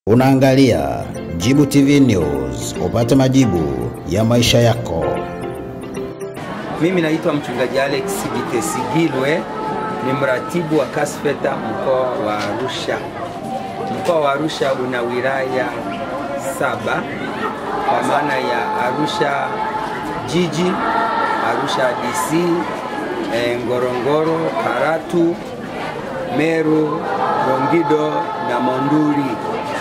Unaangalia Jibu TV News, upate majibu ya maisha yako. Mimi naitwa mchungaji Alex Gitesigilwe, ni mratibu wa Kasfeta mkoa wa Arusha. Mkoa wa Arusha una wilaya saba kwa maana ya Arusha jiji, Arusha DC, eh, Ngorongoro, Karatu, Meru, Longido na Monduli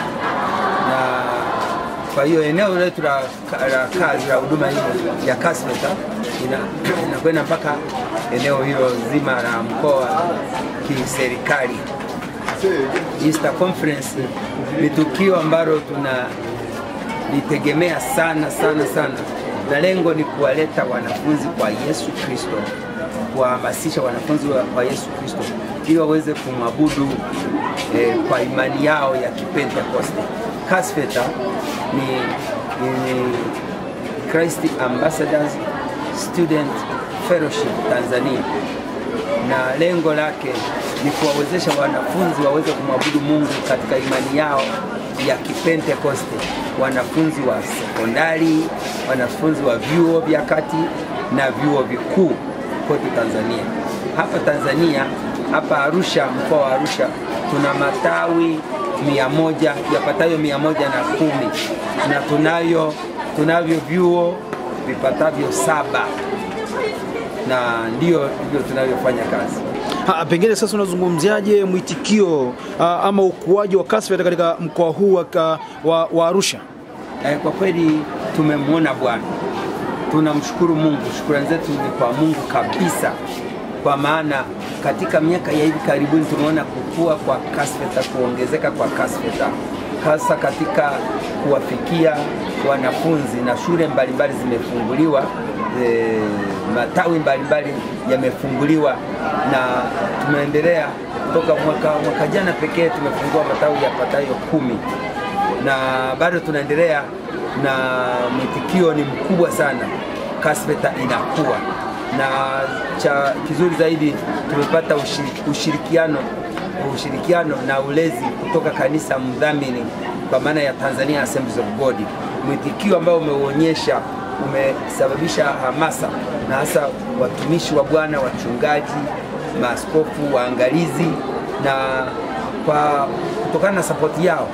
na kwa hiyo eneo letu la la kazi la huduma hii ya Kasfeta ina- inakwenda mpaka eneo hilo zima la mkoa kiserikali. Easter Conference ni tukio ambalo tunalitegemea sana sana sana, na lengo ni kuwaleta wanafunzi kwa Yesu Kristo, kuwahamasisha wanafunzi wa- kwa Yesu Kristo ili waweze kumwabudu eh, kwa imani yao ya Kipentekoste. Kasfeta ni, ni Christ Ambassadors Student Fellowship Tanzania na lengo lake ni kuwawezesha wanafunzi waweze kumwabudu Mungu katika imani yao ya Kipentekoste, wanafunzi wa sekondari, wanafunzi wa vyuo vya kati na vyuo vikuu kote Tanzania. Hapa Tanzania, hapa Arusha, mkoa wa Arusha, tuna matawi mia moja yapatayo mia moja na kumi na tunayo tunavyo vyuo vipatavyo saba na ndio ndio tunavyofanya kazi. Ha, pengine sasa unazungumziaje mwitikio ah, ama ukuaji wa Kasfeta katika mkoa huu wa, ka- wa, wa Arusha? Eh, kwa kweli tumemwona Bwana, tunamshukuru Mungu. Shukrani zetu ni kwa Mungu kabisa, kwa maana katika miaka ya hivi karibuni tumeona kukua kwa Kasfeta, kuongezeka kwa Kasfeta, hasa katika kuwafikia wanafunzi na shule mbalimbali zimefunguliwa, e, matawi mbalimbali yamefunguliwa na tumeendelea toka mwaka, mwaka jana pekee tumefungua matawi yapatayo kumi na bado tunaendelea na mwitikio ni mkubwa sana. Kasfeta inakuwa na cha kizuri zaidi tumepata ushiri- ushirikiano ushirikiano na ulezi kutoka kanisa mdhamini kwa maana ya Tanzania Assemblies of God. Mwitikio ambao umeuonyesha umesababisha hamasa na hasa watumishi wa Bwana, wachungaji, maaskofu, waangalizi na kwa kutokana na sapoti yao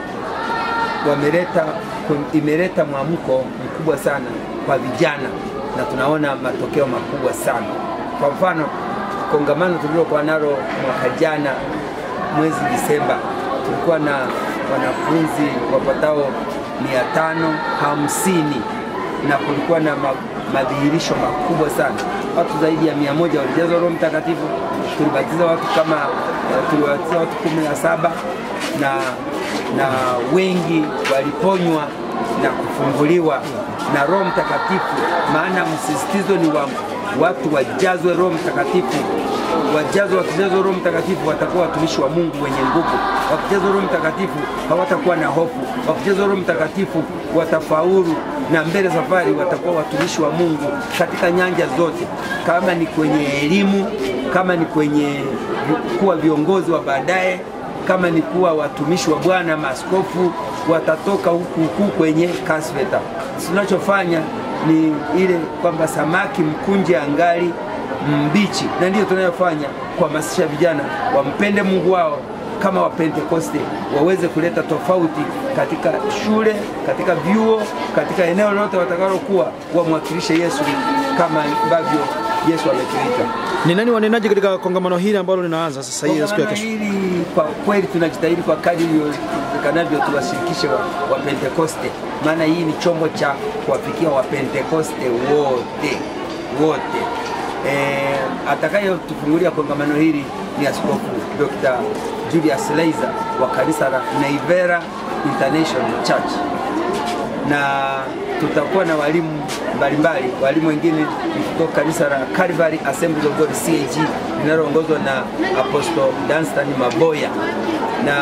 wameleta imeleta mwamko mkubwa sana kwa vijana na tunaona matokeo makubwa sana. Kwa mfano, kongamano tulilokuwa nalo mwaka jana mwezi Disemba, tulikuwa na wanafunzi wapatao mia tano hamsini na kulikuwa na ma, madhihirisho makubwa sana. Watu zaidi ya mia moja walijazwa Roho Mtakatifu. Tulibatiza watu kama tuliwabatiza watu kumi na saba na na wengi waliponywa na kufunguliwa na Roho Mtakatifu, maana msisitizo ni wa watu wajazwe Roho Mtakatifu. Wajazwe, wakijazwa Roho Mtakatifu watakuwa watumishi wa Mungu wenye nguvu. Wakijazwa Roho Mtakatifu hawatakuwa na hofu. Wakijazwa Roho Mtakatifu watafaulu, na mbele safari watakuwa watumishi wa Mungu katika nyanja zote, kama ni kwenye elimu, kama ni kwenye kuwa viongozi wa baadaye kama ni kuwa watumishi wa Bwana, maaskofu watatoka huku huku kwenye Kasfeta. Tunachofanya ni ile kwamba samaki mkunje angali mbichi, na ndiyo tunayofanya kuhamasisha vijana wampende Mungu wao kama Wapentekoste, waweze kuleta tofauti katika shule, katika vyuo, katika eneo lolote watakalokuwa, wamwakilishe Yesu kama ambavyo Yesu ametuita. Ni nani wanenaji katika kongamano hili ambalo linaanza sasa hii siku ya Kongamano kesho? hili kwa kweli tunajitahidi kwa kadri iwezekanavyo tuwashirikishe wa, wa Pentekoste, maana hii ni chombo cha kuwafikia wa Pentekoste wote wote. E, atakayetufungulia kongamano hili ni Askofu Dr. Julius Leiser wa kanisa la Naivera International Church na tutakuwa na walimu mbalimbali. Walimu wengine ni kutoka kanisa la Calvary Assemblies of God CAG linaloongozwa na Apostle Danstan Maboya na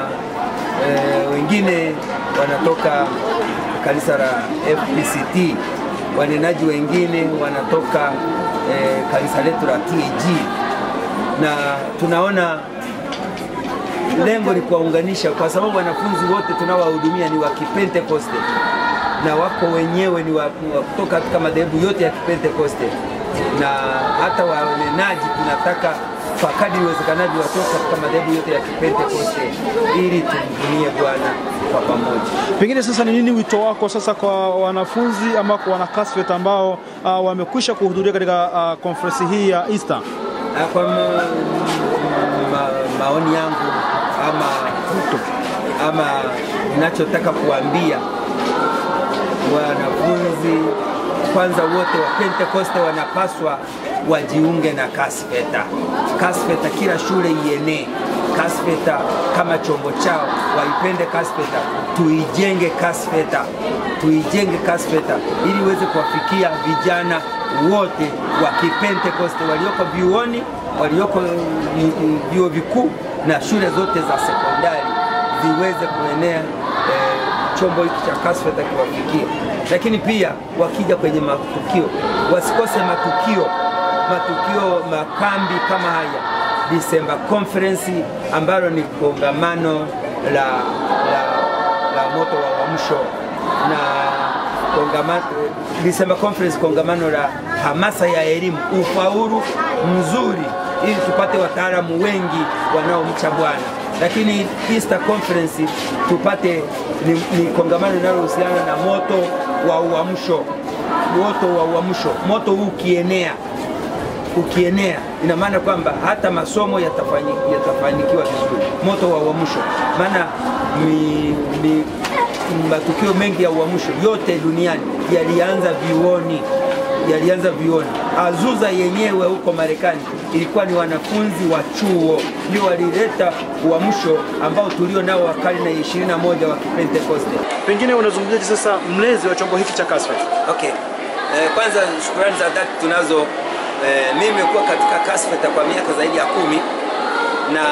e, wengine wanatoka kanisa la FPCT. Wanenaji wengine wanatoka e, kanisa letu la TAG na tunaona lengo ni kuwaunganisha, kwa sababu wanafunzi wote tunaowahudumia ni wa Kipentekoste na wako wenyewe ni wa ni wa kutoka katika madhehebu yote ya Kipentekoste, na hata wanenaji tunataka kwa kadri iwezekanavyo watoke katika madhehebu yote ya Kipentekoste ili tumhudumie Bwana kwa pamoja. Pengine sasa ni nini wito wako sasa kwa wanafunzi ama kwa wanakasvet ambao uh, wamekwisha kuhudhuria katika uh, konferensi hii ya Easter? Ah, Kwa ma, ma, maoni yangu ama ama ninachotaka kuambia wanafunzi kwanza, wote wa Pentekoste wanapaswa wajiunge na Kasfeta. Kasfeta kila shule ienee Kasfeta kama chombo chao, waipende Kasfeta, tuijenge Kasfeta, tuijenge Kasfeta ili iweze kuwafikia vijana wote wa Kipentekoste walioko vyuoni, walioko vi- vi- vyuo vikuu na shule zote za sekondari ziweze kuenea eh, chombo hiki cha Kasfeta kiwafikie. Lakini pia wakija kwenye matukio wasikose matukio, matukio makambi kama haya, Disemba conference ambalo ni kongamano la, la, la moto wa uamsho na kongamano, Disemba conference kongamano la hamasa ya elimu, ufaulu mzuri, ili tupate wataalamu wengi wanaomcha Bwana lakini Easter conference tupate ni, ni kongamano linalohusiana na moto wa uamsho, moto wa uamsho. Moto huu ukienea ukienea, ina maana kwamba hata masomo yatafani, yatafanikiwa vizuri. Moto wa uamsho, maana mi, mi, matukio mengi ya uamsho yote duniani yalianza vyuoni yalianza vioni. Azusa yenyewe huko Marekani ilikuwa ni wanafunzi wa chuo ndio walileta uamsho ambao tulio nao wa karne ya 21 wa Kipentekoste. Pengine unazungumziaje sasa mlezi wa chombo hiki cha Kasfet? Okay. Eh, kwanza shukrani za dhati tunazo. Eh, mimi nimekuwa katika Kasfeta kwa miaka zaidi ya kumi na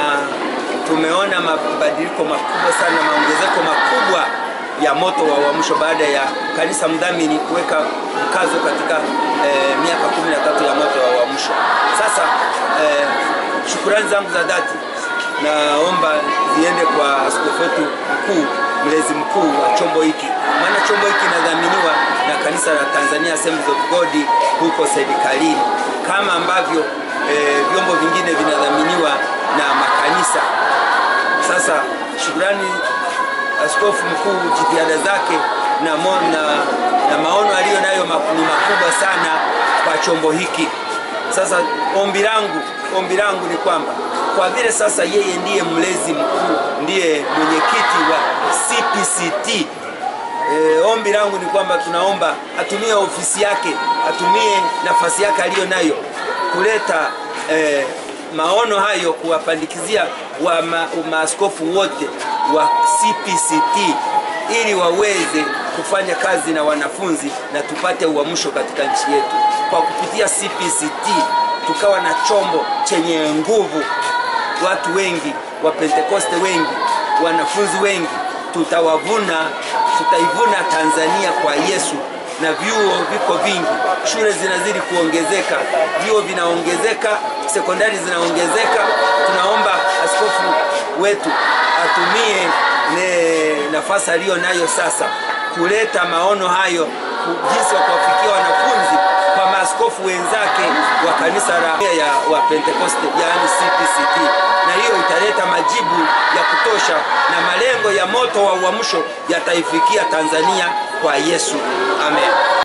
tumeona mabadiliko makubwa sana, maongezeko makubwa ya moto wa uamsho baada ya kanisa mdhamini kuweka mkazo katika eh, miaka kumi na tatu ya moto wa uamsho. Sasa eh, shukurani zangu za dhati naomba ziende kwa askofu wetu mkuu, mlezi mkuu wa chombo hiki, maana chombo hiki kinadhaminiwa na kanisa la Tanzania Assemblies of God huko serikalini, kama ambavyo eh, vyombo vingine vinadhaminiwa na makanisa. Sasa shukrani askofu mkuu, jitihada zake na, mo, na, na maono aliyo nayo ma- ni makubwa sana kwa chombo hiki. Sasa ombi langu ombi langu ni kwamba kwa vile sasa yeye ndiye mlezi mkuu, ndiye mwenyekiti wa CPCT E, ombi langu ni kwamba tunaomba atumie ofisi yake, atumie nafasi yake aliyo nayo kuleta e, maono hayo kuwapandikizia wa ma, maaskofu wote wa CPCT ili waweze kufanya kazi na wanafunzi na tupate uamsho katika nchi yetu. Kwa kupitia CPCT tukawa na chombo chenye nguvu, watu wengi wa Pentekoste wengi, wanafunzi wengi, tutawavuna tutaivuna Tanzania kwa Yesu, na vyuo viko vingi, shule zinazidi kuongezeka, vyuo vinaongezeka, sekondari zinaongezeka. Tunaomba askofu wetu atumie ne nafasi aliyo nayo sasa kuleta maono hayo, ku- jinsi ya kuwafikia wanafunzi kwa maaskofu wenzake wa kanisa la ya wa Pentekoste, yaani CPCT, na hiyo italeta majibu ya kutosha na malengo ya moto wa uamsho yataifikia Tanzania kwa Yesu. Amen.